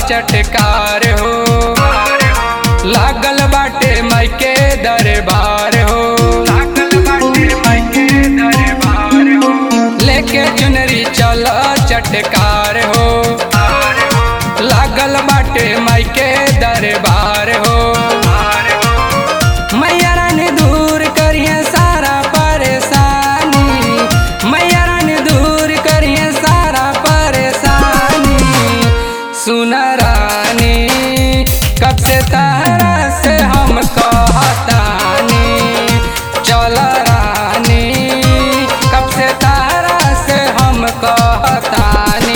चटकार हो लागल बाटे मायके दरबार हो लेके चुनरी चल चटकार हो लागल बाटे मायके दरबार हो मैया रानी दूर करिए सारा परेशानी मैया रानी दूर करिए सारा परेशानी सुन रानी कब से तहरा से हम कहतानी चल रानी कब से तहरा से हम कहतानी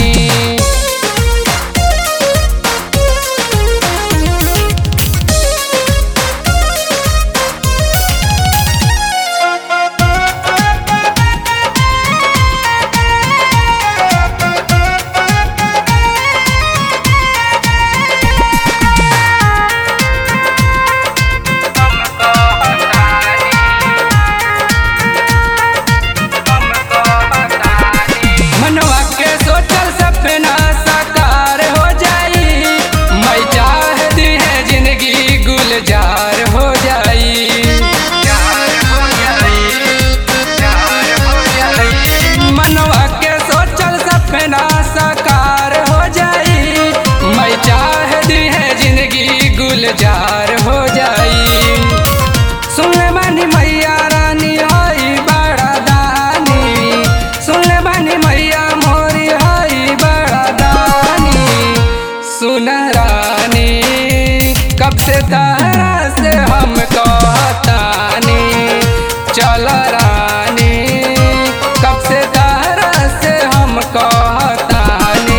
मनवा के सोचल सपना साकार हो जाई मैं चाहती है जिंदगी गुलजार हो जाई मनवा के सोचल सपना साकार हो जाई मैं चाहती है जिंदगी गुलजार हो जाई सुन ले बानी मैया रानी हई बड़ा दानी सुन ले बानी मैया मोरी हई बड़ा दानी सुन रानी कब से तारा से हम कहतानी चल रानी कब से तारा से हम कहतानी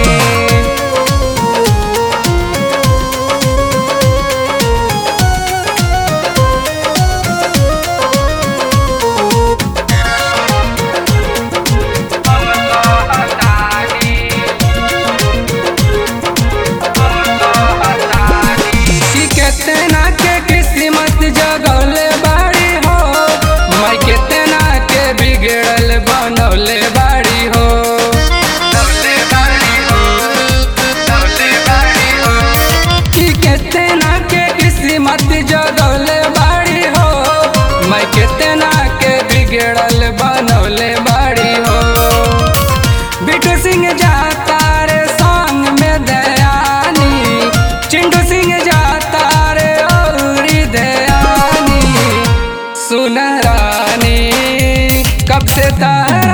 कि केतना के किस्मत जगौले बाड़ी हो मैं केतना के बिगड़ल बनौले बाड़ी हो कि केतना के किस्मत जगौले बाड़ी हो मैं केतना के बिगड़ल बनौले बाड़ी हो बिटू सिंह जाता रे संग में दयानी चिंटू सिंह जाता रे औरी दयानी सुन रानी कब से तारा